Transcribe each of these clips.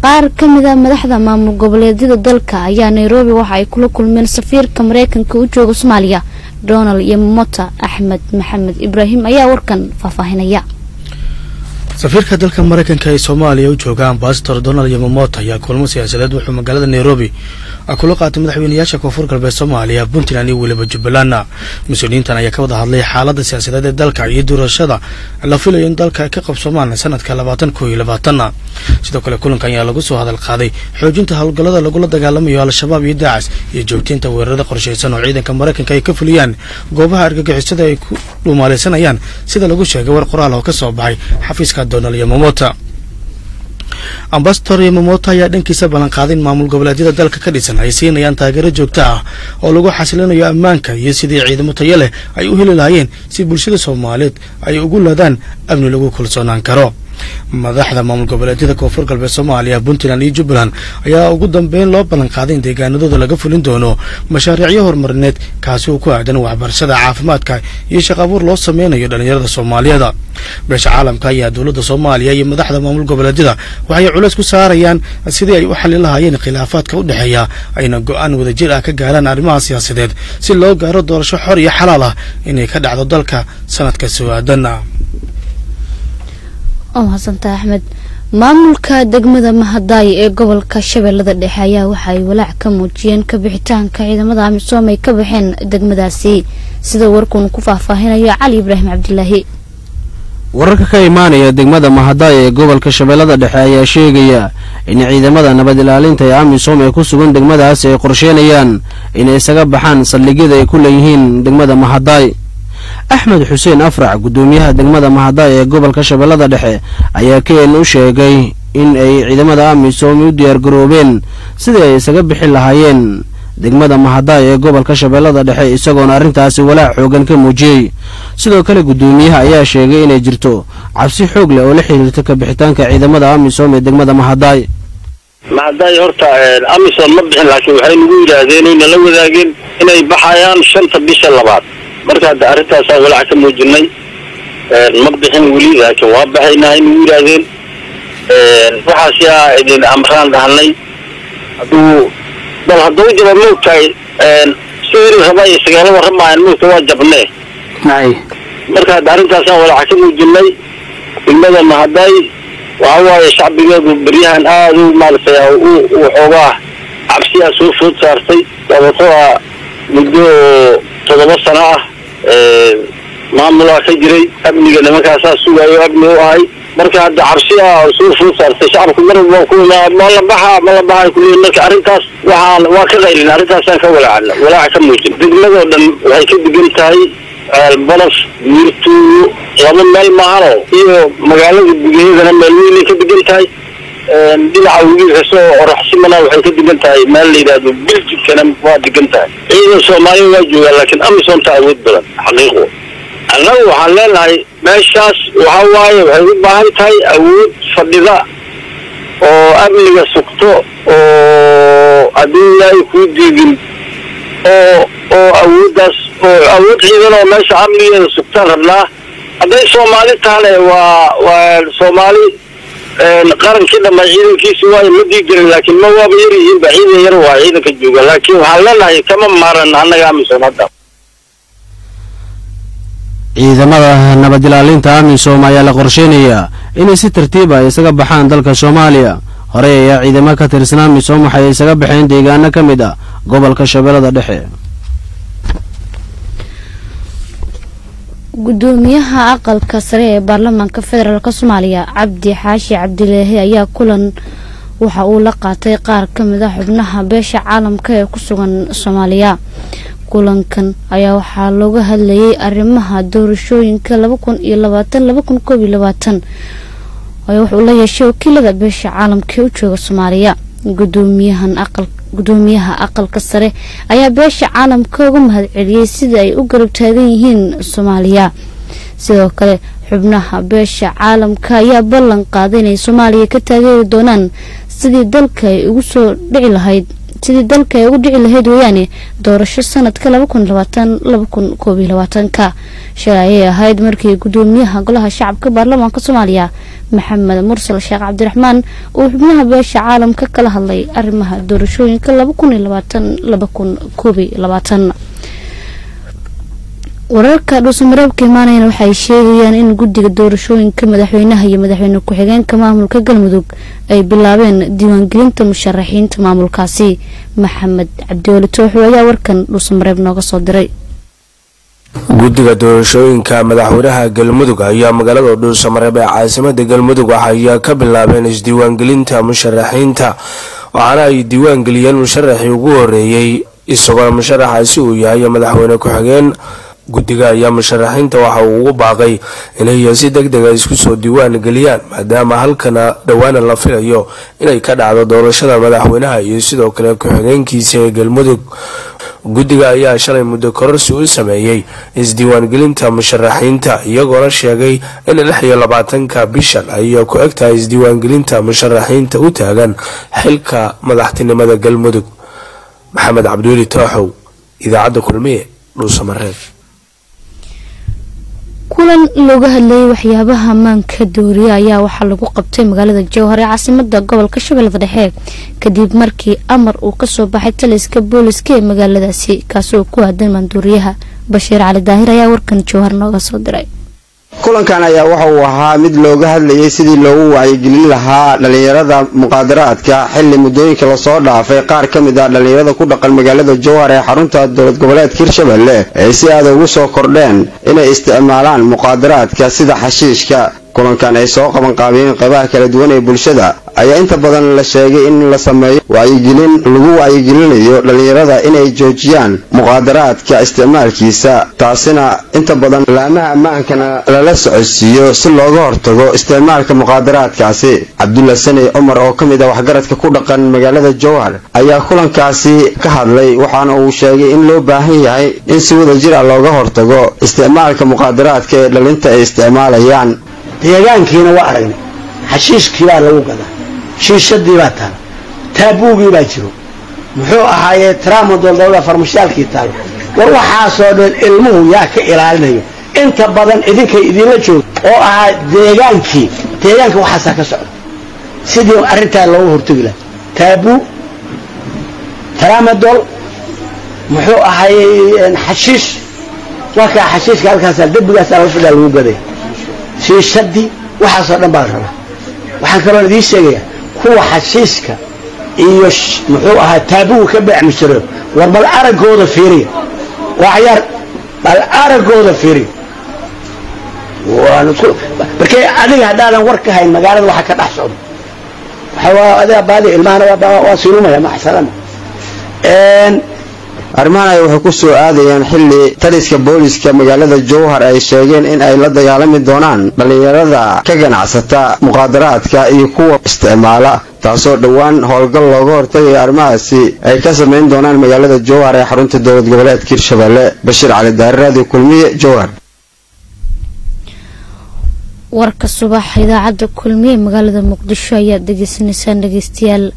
qaar ka mid a madaxda maamul goboleedyada dalka ayaa nairobi waxa ay kula kulmeen safiirka mareykanka u jooga soomaaliya donald iyo mota axmed maxamed ibraahim ayaa warkan faahfaahinaya safiirka dalka mareykanka ee soomaaliya u jooga ambasador donald yamamoto ayaa kulmo siyaasadeed wuxuu magaalada nairobi kula qaatay madaxweynayaasha koonfur galbeed soomaaliya puntland iyo weliba jubbaland mas-uuliyiintan ayaa ka wada hadlay xaalada siyaasadeed ee dalka iyo doorashada la filayo in dalka ay ka qabsoomaan sanadka labaatan koo iyo labaatan sidoo kale kulankan ayaa lagu soo hadal qaaday xoojinta howlgallada lagula dagaalamayo al-shabaab iyo daacis iyo joogteynta weerarada qorshaysan oo ciidanka mareykanka ay ka fuliyaan goobaha argagixisada ay ku dhuumaalaysanayaan sida lagu sheegay war qoraal oo ka soo baxay xafiiska donald yamamota ambasador yamamoto ayaa dhankiisa ballanqaaday in maamul goboleedyada dalka ka dhisan ay siinayaan taageero joogto ah oo lagu xasilinayo ammaanka iyo sidii ciidamo tayo leh ay u heli lahaayeen si bulshada soomaaliyeed ay ugu ladaan amni lagu kalsoonaan karo madaxda maamul goboleedyada koonfur galbeed soomaaliya puntland iyo jubbaland ayaa ugu dambeyn loo ballanqaaday in deegaanadooda laga fulin doono mashaariicyo horumarineed kaasi oo ku aadan waxbarashada caafimaadka iyo shaq abuur loo sameynayo dhallinyarada soomaaliyeed beesha caalamka ayaa dowladda soomaaliya iyo madaxda maamul goboleedyada waxay culays ku saarayaan sidii ay u xallin lahaayeen khilaafaadka u dhexeeya ayna go-aan wadajir ah ka gaaraan arrimaha siyaasadeed si loo gaaro doorasho xor iyo xalaal ah inay ka dhacdo dalka sanadka soo-aadan oo mahadsantaha axmed maamulka degmada mahadaayo ee gobolka shabeellada dhexe ayaa waxa ay walaac ka muujiyeen kabixitaanka ciidamada amisoom ay ka baxeen degmadaasi sida warkuun ku faahfaahinayo cali ibraahim cabdilaahi wararka ka imaanaya degmada mahadaayo ee gobolka shabeellada dhexe ayaa sheegaya in ciidamada nabad ilaalinta ee amisom ee ku sugan degmadaasi ay qorsheynayaan inay isaga baxaan saldhigyada ay ku leeyihiin degmada mahadaay axmed xuseen afrac guddoomiyaha degmada mahadaay ee gobolka shabeellada dhexe ayaa keen u sheegay in ay ciidamada amisom u diyaargaroobeen sidii ay isaga bixi lahaayeen degmada mahadaay ee gobolka shabeellada dhexe isagoona arrintaasi walaac xoogan ka muujiyey sidoo kale guddoomiyaha ayaa sheegay inay jirto cabsi xoog leh oo la xiriirta kabixitaanka ciidamada amisom ee degmada mahadaay mahadaay horta amisom ma bixin laakiin waxay nagu yidhaahdeen oyna la wadaageen inay baxayaan shanta bisha labaad marka hadda arrintaasaa walaac ka muujinay ma bixin weli laakiin waa baxaynaa ay nagu yidhaahdeen waxaas yaa idin amraan dhahnay hadduu bal hadduu jaba moogtahay sidii raba iyo sagaalo warramaayan moogta waa jabnee marka hadda arrintaasaan walaaca ka muujinay degmada mahadaay waxa waaye shacbigeedu beryahan aada u maaragtay u waxoogaa cabsiyaa soo food saartay sababtoo ah muddo toddoba sano ah maamulaa ka jiray amniga nimankaasaa sugaayo amni u ahay marka hadda cabsi ah soo food saartay shacabku mar walba ku ma la baxa ma la baxa kuleeyihin marka arrintaas waxaan waa ka qaylin arrintaasaan ka walaacna walaaca ka muujin degmadoo dhan waxay ka degan tahay balaf wiirtuuyo laba meel maahano iyo magaalada gudaheedana meel weynay ka degan tahay dhinaca wiilkasoo oraxsimana waxay ka degan tahay meel la yidhaahdo biljigkana waa degan tahay ciidan soomaaliya waa joogaa laakiin amisonta awood badan xaqiiqo annagu waxaan leenahay meeshaas waxa waaye waxay u baahan tahay awood fadhida oo amniga sugto oo haddii ilaahay kuu diidin oo oo awooddaas oo awood ciidan oo meesha amnigeeda sugtaan rabnaa hadday soomaali tahane waa waa soomaali qarankii dhamma ciidankiisi waayo ma diigelin laakiin ma waaba yar yihiinba ciidan yar waa ciidanka jooga laakiin waxaan leenahay kama maaran annaga amisom hadda ciidamada nabad ilaalinta amisom ayaa la qorsheynayaa inay si tartiiba ay isaga baxaan dalka soomaaliya horey ayaa ciidamo ka tirsan amisom waxay isaga baxeen deegaano ka mid ah gobolka shabeellada dhexe gudoomiyaha aqalka sare ee baarlamaanka federaalk soomaaliya cabdi xaashi cabdilaahi ayaa kulan waxa uu la qaatay qaar ka mid a xubnaha beesha caalamka ee ku sugan soomaaliya kulankan ayaa waxaa looga hadlayay arrimaha doorashooyinka laba kun iyo labaatan laba kun koob iyo labaatan wuxuu la yeeshay wakiilada beesha caalamka ee u jooga soomaaliya gudoomiyahan aqal gudoomiyaha aqalka sare ayaa beesha caalamka uga mahad celiyey sida ay u garab taagan yihiin soomaaliya sidoo kale xubnaha beesha caalamka ayaa ballan qaaday inay soomaaliya ka taageeri doonaan sidii dalka ay ugu soo dhici lahayd sidii dalka ay ugu dhici lahayd weeyaane doorasho sanadka laba kun labaatan laba kun koob iyo labaatanka shalay ayay ahayd markii gudoomiyaha golaha shacabka baarlamaanka soomaaliya maxamed mursal sheekh cabdiraxmaan uu xubnaha beesha caalamka kala hadlay arrimaha doorashooyinka laba kun iyo labaatan laba kun koob iyo labaatan wararka dhuusamareebka imaanayana waxay sheegayaan in guddiga doorashooyinka madaxweynaha iyo madaxweyne ku-xigeenka maamulka galmudug ay bilaabeen diiwaangelinta musharaxiinta maamulkaasi maxamed cabdiweli tooxo ayaa warkan dhuusamareeb nooga soo diray guddiga doorashooyinka madaxweynaha galmudug ayaa magaalada dhuusamareeb ee caasimada galmudug waxay ka bilaabeen isdiiwaangelinta musharaxiinta waxaana ay diiwaangeliyeen musharaxii ugu horeeyey isagoo musharaxaasi uu yahay madaxweyne ku-xigeen guddiga ayaa musharaxiinta waxa uu ugu baaqay inay si deg dega isku soo diiwaan geliyaan maadaama halkana dhowaana la filayo inay ka dhacdo doorashada madaxweynaha iyo sidoo kale ku-xigeenkiisa ee galmudug guddiga ayaa shalay muddo kororsi u sameeyey isdiiwaangelinta musharaxiinta iyagoona sheegay in lix iyo labaatanka bishan ay ku eg tahay isdiiwaangelinta musharaxiinta u taagan xilka madaxtinimada galmudug maxamed cabdiweli tooxow idaacadda kulmiye dhuusamareeb kulan looga hadlayay waxyaabaha maanka dooriya ayaa waxaa lagu qabtay magaalada jowhar ee caasimada gobolka shabeellada dhexe kadib markii amar uu kasoo baxay taliska booliska ee magaaladaasi kaasoo ku aadan maanduuriyaha bashiir cali daahir ayaa warkan jowhar nooga soo diray kulankan ayaa waxa uu ahaa mid looga hadlayay sidii loogu wacyigelin lahaa dhallinyarada muqaadaraadka xilli muddooyinka lasoo dhaafay qaar ka mid ah dhallinyarada ku dhaqan magaalada jowhar ee xarunta dowlad goboleedka hirshabelle ay si aada ugu soo kordheen inay isticmaalaan muqaadaraadka sida xashiishka kulankan ay soo qaban qaabiyeen qaybaha kala duwan ee bulshada ayaa inta badan la sheegay in la sameeyo wacyigelin lagu wacyigelinayo dhallinyarada inay joojiyaan muqaadaraadka isticmaalkiisa taasina inta badan laamaha ammaankana lala socodsiiyo si looga hortago isticmaalka muqaadaraadkaasi cabdulla sani cumar oo ka mid ah waxgaradka ku dhaqan magaalada jowhar ayaa kulankaasi ka hadlay waxaana uu sheegay in loo baahan yahay in si wada jir ah looga hortago isticmaalka muqaadaraadka ee dhalinta ay isticmaalayaan deegaankiina waa aragnay xashiishkii baa lagu gadaa shiishadii baa taal taabuugii baa jiro muxuu ahaayee tramadol dawlada farmashiyaalkii taal war waxaasoo dhan ilmuhu yaa ka ilaalinayo inta badan idinkay idinla jooga oo ahaa deegaankii deegaanka waxaasaa ka socda sidii arrintaa looga hortagi laha taabuu tramadol muxuu ahaayey xashiish warkaa xashiishka halkaasa dembigaasaa lafidhaa lagu gadaya shiishadii waxaasoo dhan baa la rabaa waxaan kaloo idiin sheegayaa kuwa xashiiska iyo muxuu ahaa taabuga ka beecmi jiro war bal araggooda fiiriya waa cayaar bal araggooda fiiriya markay adiga haddaadan war ka hayn magaalada waxa ka dhex socdo waxaa adiga baadi ilmahana waa sinumaya maxsalama arrimahan ay waxay ku soo aadayaan xilli taliska booliska magaalada jowhar ay sheegeen in ay la dagaalami doonaan dhallinyarada ka ganacsata muqaadaraadka iyo kuwa isticmaala taasoo dhowaan howlgal looga hortagaya arrimahaasi ay ka samayn doonaan magaalada jowhar ee xarunta dowlad goboleedka hirshabelle bashiir cali daari radio kulmiye jowhar warka subax idaacadda kulmiye magaalada muqdisho ayaad degeysanaysaan dhegeystayaal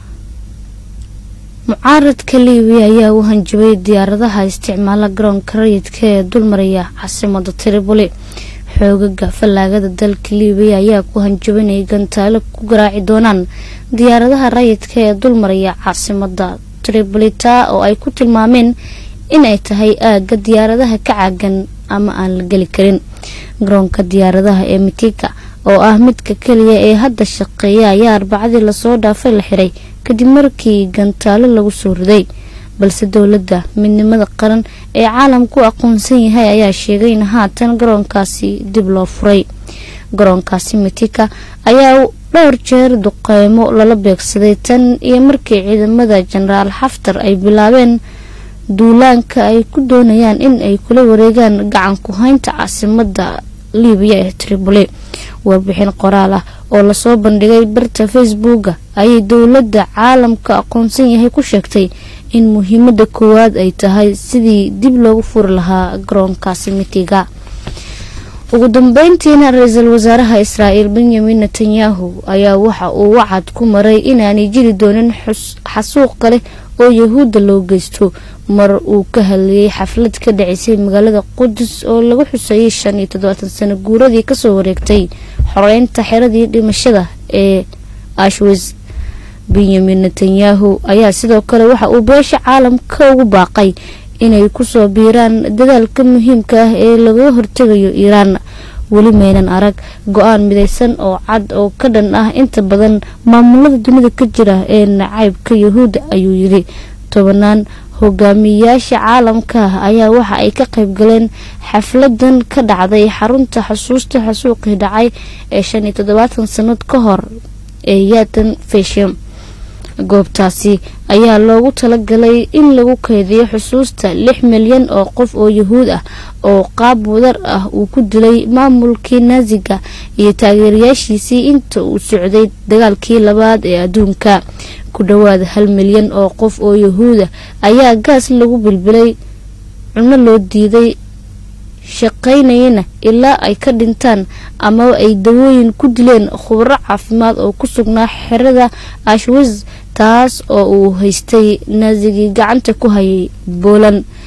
mucaaradka liibiya ayaa u hanjabay diyaaradaha isticmaala garoonka rayidka ee dulmaraya caasimada tripoli xoogaga fallaagada dalka liibiya ayaa ku hanjabay inay gantaalo ku garaaci doonaan diyaaradaha rayidka ee dulmaraya caasimada tribolita oo ay ku tilmaameen inay tahay aaga diyaaradaha ka caagan ama aan la geli karin garoonka diyaaradaha ee mitika oo ah midka keliya ee hadda shaqeeya ayaa arbacadii lasoo dhaafay la xiray kadib markii gantaalo lagu soo riday balse dowladda midnimada qaran ee caalamku aqoonsan yahay ayaa sheegay in haatan garoonkaasi dib loo furay garoonkaasi mitika ayaa dhowr jeer duqeymo lala beegsaday tan iyo markii ciidamada jenaraal xaftar ay bilaabeen duulaanka ay ku doonayaan in ay kula wareegaan gacan ku haynta caasimada liibiya ee tripoli warbixin qoraal ah oo lasoo bandhigay barta facebooka ayay dowladda caalamka aqoonsan yahay ku sheegtay in muhiimada koowaad ay tahay sidii dib loogu furi lahaa garoonkaasi mitiga ugu dambeyntiina ra-iisul wasaaraha israa'iil benyamin netanyahu ayaa waxa uu wacad ku maray inaanay jiri doonin xasuuq kale oo yahuudda loo geysto mar uu ka hadlayay xaflad ka dhaceysay magaalada qudus oo lagu xuseeyay shan iyo toddobaatan sano guuradii kasoo wareegtay xoreynta xeradii dhimashada ee ashwis benyamin netanyahu ayaa sidoo kale waxa uu beesha caalamka ugu baaqay inay kusoo biiraan dadaalka muhiimka ah ee lagaga hortegayo iiraan weli maynan arag go-aan midaysan oo cad oo ka dhan ah inta badan maamulada dunida ka jira ee nacaybka yahuudda ayuu yidhi tobanaan hogaamiyayaasha caalamka ayaa waxa ay ka qayb galeen xafladan ka dhacday xarunta xusuusta xasuuqii dhacay ee shan iyo toddobaatan sanad ka hor ee yaatan fesham goobtaasi ayaa loogu talagalay in lagu keydiyo xusuusta lix milyan oo qof oo yahuud ah oo qaab wadar ah uu ku dilay maamulkii naasiga iyo taageerayaashiisii inta uu socday dagaalkii labaad ee adduunka ku dhowaad hal milyan oo qof oo yahuuda ayaa gaas lagu bilbilay cuno loo diiday shaqaynayana ilaa ay ka dhintaan amaba ay dawooyin ku dileen khubro caafimaad oo ku sugnaa xerada ashwis taas oo uu haystay naasigii gacanta ku hayay boolan